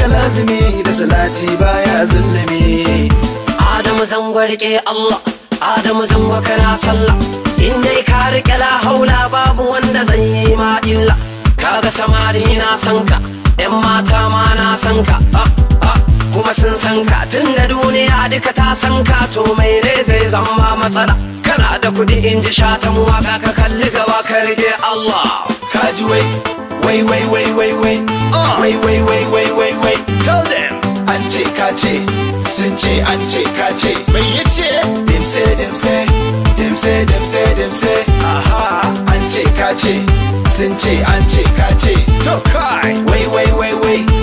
lazimi da salati baya zulumi Adamu zango rike Allah Adamu zango kana sallah in dai ka rike la haula babu wanda zai yi ma illa kaga samari na san ka yan mata ma na san ka ah, ah, kuma sun san ka tunda duniya duka ta san ka to mai ne zai zama matsala kana da kudi in ji shatan waka ka kalli gaba ka rike Allah kaji wai wai wai wai wai wai wai wai wai wai wai wai tell them an ce ka ce sun ce an ce ka ce mai yace dimse dimse dimse dimse dimse aha an ce ka ce sun ce an ce ka ce to kai wai wai wai wai